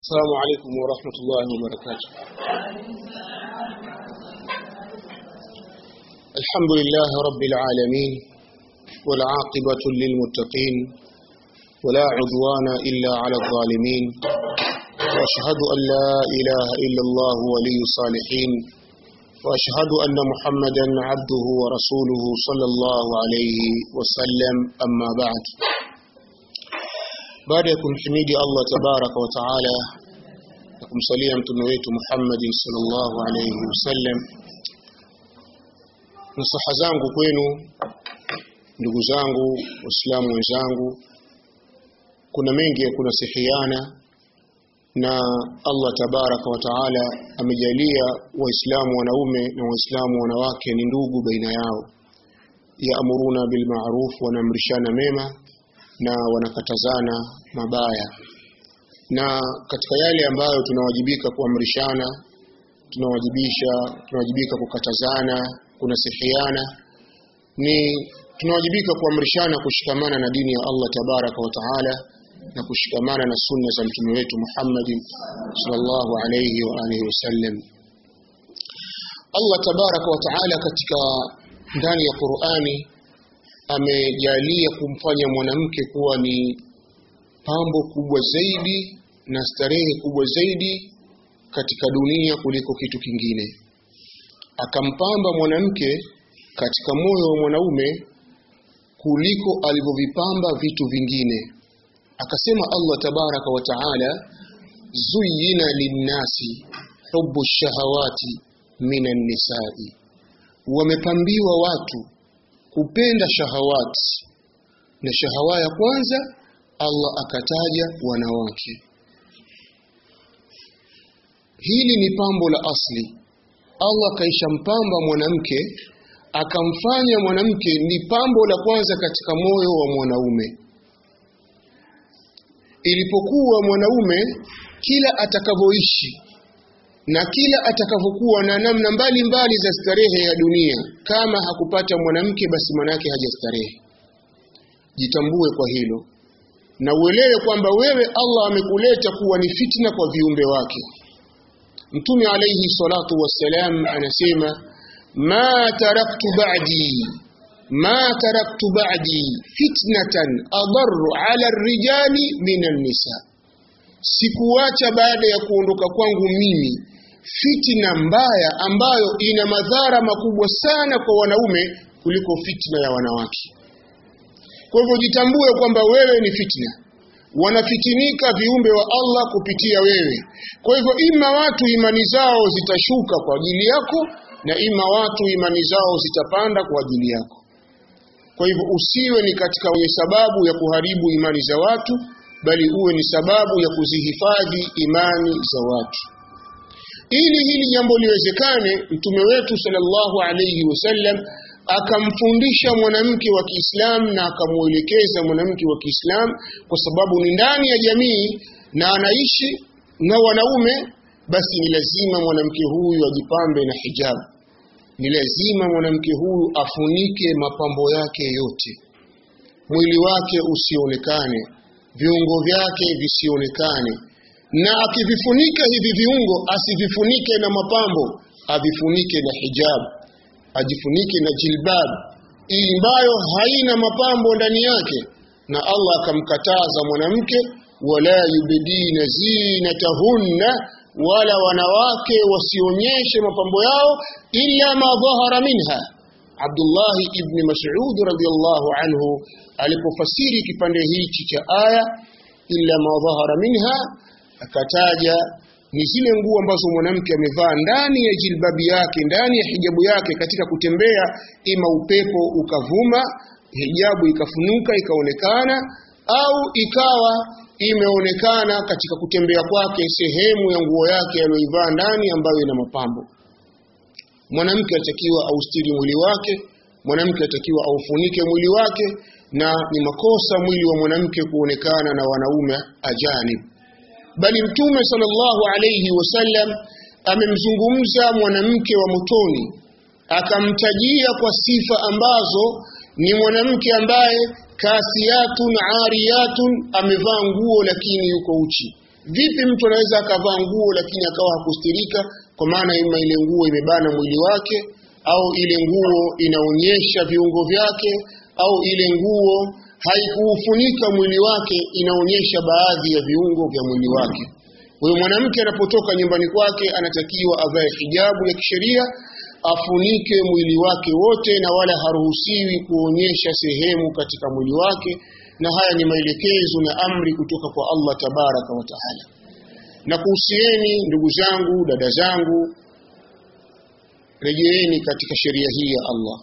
السلام عليكم ورحمة الله وبركاته الحمد لله رب العالمين والعاقبة للمتقين ولا عدوان إلا على الظالمين وأشهد أن لا إله إلا الله ولي الصالحين وأشهد أن محمدا عبده ورسوله صلى الله عليه وسلم أما بعد baada ya kumhimidi Allah tabaraka wa taala na kumsalia mtume wetu Muhammad sallallahu alayhi wasallam nasaha zangu kwenu ndugu zangu waislamu wenzangu kuna mengi ya kunasihiana na Allah tabaraka wa taala amejalia waislamu wanaume na waislamu wanawake ni ndugu baina yao yaamuruna bil ma'ruf wanaamrishana mema na wanakatazana mabaya na katika yale ambayo tunawajibika kuamrishana tunawajibisha tunawajibika kukatazana kunasihiana ni tunawajibika kuamrishana kushikamana na dini ya Allah tabaraka wa taala na kushikamana na sunna za mtume wetu Muhammad sallallahu alayhi wa alihi wasallam Allah tabaraka wa taala katika ndani ya Qur'ani amejalia kumfanya mwanamke kuwa ni pambo kubwa zaidi na starehe kubwa zaidi katika dunia kuliko kitu kingine akampamba mwanamke katika moyo wa mwanaume kuliko alivyovipamba vitu vingine akasema Allah tabaraka wa taala zuyina linnasi hubu shahawati minan nisai wamepambiwa watu kupenda shahawati na shahawa ya kwanza Allah akataja wanawake hili ni pambo la asli Allah kaisha mpamba mwanamke akamfanya mwanamke ni pambo la kwanza katika moyo wa mwanaume ilipokuwa mwanaume kila atakavyoishi na kila atakavyokuwa na namna mbalimbali mbali za starehe ya dunia kama hakupata mwanamke basi manake hajastarehe jitambue kwa hilo na uelewe kwamba wewe Allah amekuleta kuwa ni fitna kwa viumbe wake Mtume alayhi salatu wassalam anasema ma taraktu ba'di ma taraktu ba'di fitnatan adarru ala rijali minan nisa sikuacha baada ya kuondoka kwangu mimi fitna mbaya ambayo ina madhara makubwa sana kwa wanaume kuliko fitna ya wanawake. Kwa hivyo jitambue kwamba wewe ni fitna, wanafitinika viumbe wa Allah kupitia wewe. Kwa hivyo ima watu imani zao zitashuka kwa ajili yako na ima watu imani zao zitapanda kwa ajili yako. Kwa hivyo usiwe ni katika wenye sababu ya kuharibu imani za watu, bali uwe ni sababu ya kuzihifadhi imani za watu ili hili jambo liwezekane mtume wetu sallallahu alayhi wasallam akamfundisha mwanamke wa Kiislamu na akamuelekeza mwanamke wa Kiislamu kwa sababu ni ndani ya jamii na anaishi na wanaume basi ni lazima mwanamke huyu ajipambe na hijabu ni lazima mwanamke huyu afunike mapambo yake yote mwili wake usionekane viungo vyake visionekane na akivifunika hivi viungo asivifunike na mapambo avifunike na hijab ajifunike na jilbab ambayo haina mapambo ndani yake na Allah akamkataza mwanamke wala yubdina zinatahunna wala wanawake wasionyeshe mapambo yao illa ma dhahara minha Abdullah ibn Mas'ud radhiyallahu anhu alipofasiri kipande hichi cha aya illa ma dhahara minha akataja ni zile nguo ambazo mwanamke amevaa ndani ya jilbabi yake ndani ya hijabu yake katika kutembea ima upepo ukavuma hijabu ikafunuka ikaonekana au ikawa imeonekana katika kutembea kwake sehemu ya nguo yake aliyoivaa ndani ambayo ina mapambo mwanamke atakiwa austiri mwili wake mwanamke atakiwa aufunike mwili wake na ni makosa mwili wa mwanamke kuonekana na wanaume ajanib bali mtume sallallahu alayhi wasallam amemzungumza mwanamke wa motoni akamtajia kwa sifa ambazo ni mwanamke ambaye kasiyatun ariyatun amevaa nguo lakini yuko uchi vipi mtu anaweza akavaa nguo lakini akawa hakustirika kwa maana ima ile nguo imebana mwili wake au ile nguo inaonyesha viungo vyake au ile nguo haikuufunika mwili wake inaonyesha baadhi ya viungo vya mwili wake kwa hiyo mwanamke anapotoka nyumbani kwake anatakiwa avae hijabu ya kisheria afunike mwili wake wote na wala haruhusiwi kuonyesha sehemu katika mwili wake na haya ni maelekezo na amri kutoka kwa Allah tabaraka wa taala na kuhusieni ndugu zangu dada zangu rejeeni katika sheria hii ya Allah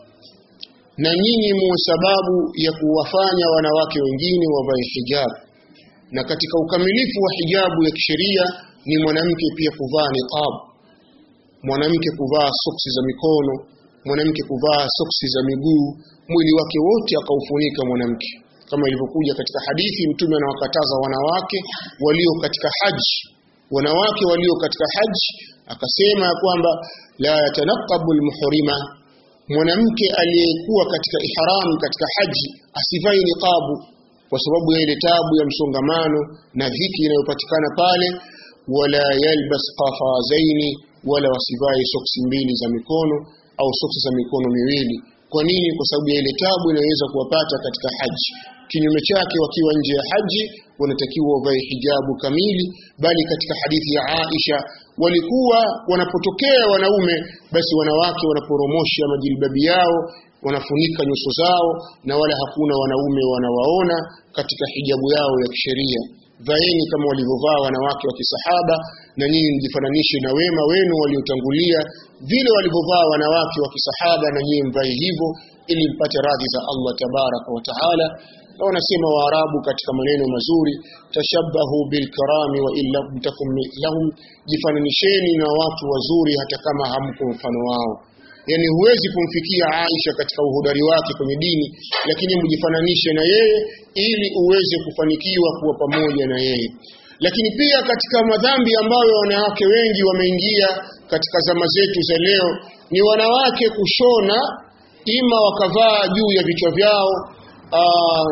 na nyinyi muwe sababu ya kuwafanya wanawake wengine wavae hijab na katika ukamilifu wa hijabu ya kisheria ni mwanamke pia kuvaa niqab mwanamke kuvaa soksi za mikono mwanamke kuvaa soksi za miguu mwili wake wote akaufunika mwanamke kama ilivyokuja katika hadithi mtume anawakataza wanawake walio katika haji wanawake walio katika haji akasema ya kwamba la yatanaqabu almuhrima mwanamke aliyekuwa katika ihram katika haji asivai niqabu kwa sababu ya ile tabu ya msongamano na dhiki inayopatikana pale wala yalbas qafazaini wala wasivai soksi mbili za mikono au soksi za mikono miwili kwa nini kwa sababu ya ile tabu inayoweza kuwapata katika haji kinyume chake wakiwa nje ya haji wanatakiwa wavae hijabu kamili bali katika hadithi ya Aisha walikuwa wanapotokea wanaume basi wanawake wanaporomosha majilbabi yao wanafunika nyuso zao na wala hakuna wanaume wanawaona katika hijabu yao ya kisheria vaeni kama walivyovaa wanawake wa kisahaba na nyinyi mjifananishe na wema wenu waliotangulia vile walivyovaa wanawake wa kisahaba na nyinyi mvae hivyo ili mpate radhi za Allah tabaraka wa taala na wanasema waarabu katika maneno mazuri tashabahu bilkarami wa illa mtakum lahum jifananisheni na watu wazuri hata kama hamko mfano wao yani huwezi kumfikia Aisha katika uhodari wake kwenye dini lakini mjifananishe na yeye ili uweze kufanikiwa kuwa pamoja na yeye lakini pia katika madhambi ambayo wanawake wengi wameingia katika zama zetu za leo ni wanawake kushona ima wakavaa juu ya vichwa vyao aa,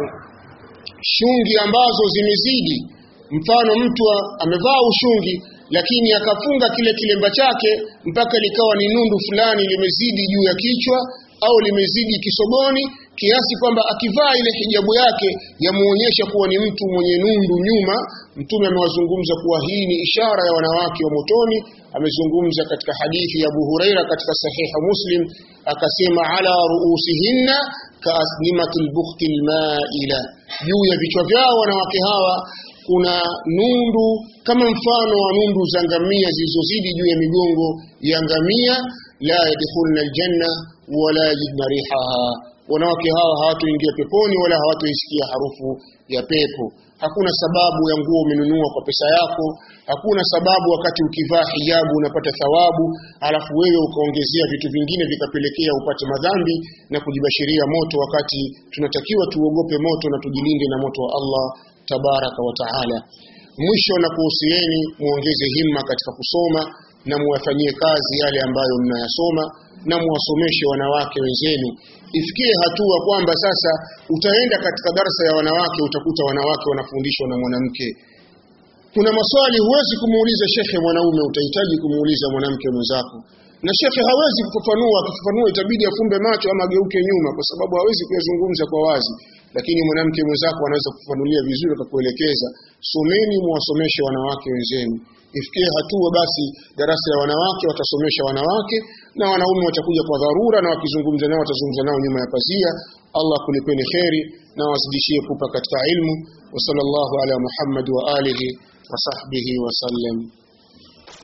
shungi ambazo zimezidi mfano mtu amevaa ushungi lakini akafunga kile kilemba chake mpaka likawa ni nundu fulani limezidi juu ya kichwa au limezidi kisoboni kiasi kwamba akivaa ile hijabu yake yamuonyesha kuwa ni mtu mwenye nundu nyuma mtume amewazungumza kuwa hii ni ishara ya wanawake wa motoni amezungumza katika hadithi ya Abu Huraira katika sahiha Muslim akasema ala ruusihinna kaasnimatil bukhtil maila juu ya vichwa vyao wanawake hawa kuna nundu kama mfano wa nundu za ngamia zilizozidi juu ya migongo ya ngamia la yadkhulna aljanna wala yajidna rihaha wanawake hawa hawatoingia peponi wala hawatoisikia harufu ya pepo hakuna sababu ya nguo umenunua kwa pesa yako hakuna sababu wakati ukivaa hijabu unapata thawabu alafu wewe ukaongezea vitu vingine vikapelekea upate madhambi na kujibashiria moto wakati tunatakiwa tuogope moto na tujilinde na moto wa Allah tabaraka wa taala mwisho na kuhusieni muongeze himma katika kusoma na muwafanyie kazi yale ambayo mnayasoma na muwasomeshe wanawake wenzenu ifikie hatua kwamba sasa utaenda katika darasa ya wanawake utakuta wanawake wanafundishwa na mwanamke kuna maswali huwezi kumuuliza shekhe mwanaume utahitaji kumuuliza mwanamke mwenzako na shekhe hawezi kufafanua akifafanua itabidi afumbe macho ama ageuke nyuma kwa sababu hawezi kuyazungumza kwa wazi lakini mwanamke mwenzako anaweza kufafanulia vizuri akakuelekeza someni muwasomeshe wanawake wenzenu ifikie hatua basi darasa ya wanawake watasomesha wanawake na wanaume watakuja kwa dharura na wakizungumza nao watazungumza nao nyuma ya pazia Allah kulipeni kheri na wazidishie kupa katika ilmu wa sallallahu ala Muhammad wa alihi wa sahbihi wa sallam